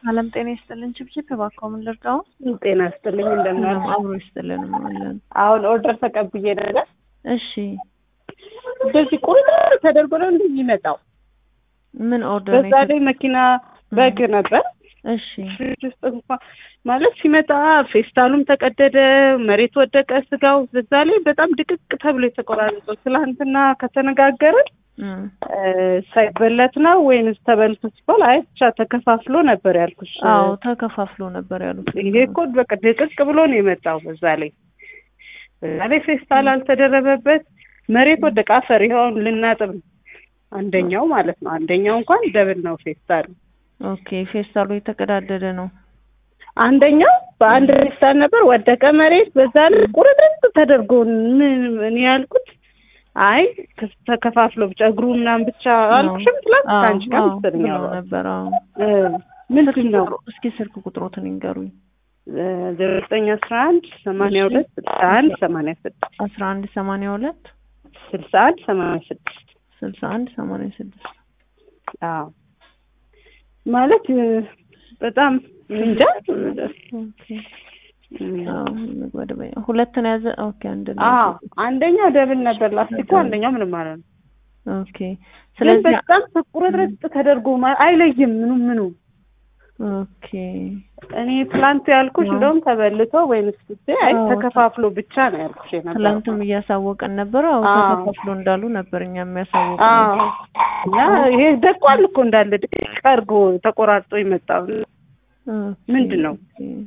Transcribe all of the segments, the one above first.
አለም ጤና ይስጥልን። ችብችብ እባክዎ ምን ልርዳው? ጤና ይስጥልኝ እንደምን ምንም አብሮ ይስጥልን አለን። አሁን ኦርደር ተቀብዬ ነገር እሺ እንደዚህ ቁርጥ ተደርጎ ነው እንደ የሚመጣው። ምን ኦርደር በዛ ላይ መኪና በግ ነበር እሺ ፍሪጅ ውስጥ እንኳን ማለት ሲመጣ ፌስታሉም ተቀደደ፣ መሬት ወደቀ ስጋው። በዛ ላይ በጣም ድቅቅ ተብሎ የተቆራረጠው ትላንትና ከተነጋገርን እም፣ ሳይበለት ነው ወይንስ ተበልቶ ሲባል አይ ብቻ ተከፋፍሎ ነበር ያልኩሽ። አዎ ተከፋፍሎ ነበር ያሉት። ይሄ እኮ በቃ ድቅቅ ብሎ ነው የመጣው። በዛ ላይ በዛ ላይ ፌስታል አልተደረበበት መሬት ወደቀ። አፈር ይኸውን ልናጥብ ነው። አንደኛው ማለት ነው። አንደኛው እንኳን ደብል ነው ፌስታሉ። ኦኬ ፌስታሉ የተቀዳደደ ነው። አንደኛው በአንድ ፌስታል ነበር ወደቀ መሬት። በዛ ላይ ቁርጥርጥ ተደርጎ ምን እኔ ያልኩት አይ ተከፋፍሎ ብቻ እግሩ ምናምን ብቻ አልኩሽም። ትላንት አዎ ከአንቺ ጋር አዎ መሰለኝ ብለው ያወራሁት። ነበር። አዎ እ ምንድን ነው እስኪ ስልክ ቁጥሮትን ይንገሩኝ። ዜሮ ዘጠኝ አስራ አንድ ሰማንያ ሁለት ስልሳ አንድ ሰማንያ ስድስት አስራ አንድ ሰማንያ ሁለት ስልሳ አንድ ሰማንያ ስድስት ስልሳ አንድ ሰማንያ ስድስት አዎ ማለት እ በጣም እንጃ ኦኬ አዎ ወደ በይ ሁለት ነው ያዘ። ኦኬ አንድ ነው። አዎ አንደኛው ደብል ነበር ላስቲኩ፣ አንደኛው ምንም ማለት ነው። ኦኬ ግን ስለዚህ በጣም ቁርጥርጥ ተደርጎ ማ- አይለይም ምኑ ምኑ። ኦኬ እኔ ትላንት ያልኩሽ አዎ። እንደውም ተበልቶ ወይንስ ስ አይ አዎ። ተከፋፍሎ ብቻ ነው ያልኩሽ የነበረው። ትላንትም እያሳወቀን ነበር። አዎ አዎ። ተከፋፍሎ እንዳሉ ነበር እኛ የሚያሳወቁ አዎ እና ይሄ ደቋል እኮ እንዳለ ድቅቅ አድርጎ ተቆራርጦ የመጣው ምንድን ነው?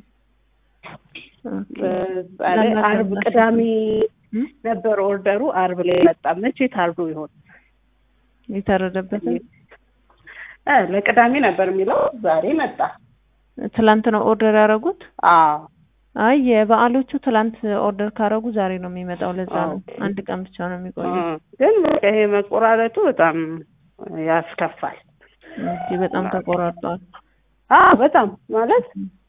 በዛ ላይ አርብ ቅዳሜ ነበር ኦርደሩ። አርብ ላይ መጣ። መቼ ታርዶ ይሆን? የተረደበትን እ ለቅዳሜ ነበር የሚለው ዛሬ መጣ። ትላንት ነው ኦርደር ያደረጉት። አዎ አይ የበዓሎቹ ትላንት ኦርደር ካረጉ ዛሬ ነው የሚመጣው። ለዛ ነው ኦኬ። አንድ ቀን ብቻ ነው የሚቆየው። እ ግን በቃ ይሄ መቆራረጡ በጣም ያስከፋል። እንግዲህ በጣም ተቆራርጧል። አዎ በጣም ማለት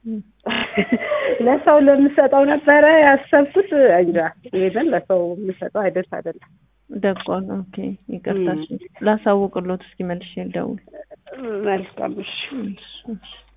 ለሰው ለምሰጠው ነበረ ያሰብኩት። እንጃ ይሄንን ለሰው የምሰጠው አይደርስ አይደለም። ደቋል። ኦኬ ይቅርታ። እሺ ላሳውቅሎት እስኪ መልሼ ልደውል። መልካም እሺ። እሺ፣ እሺ።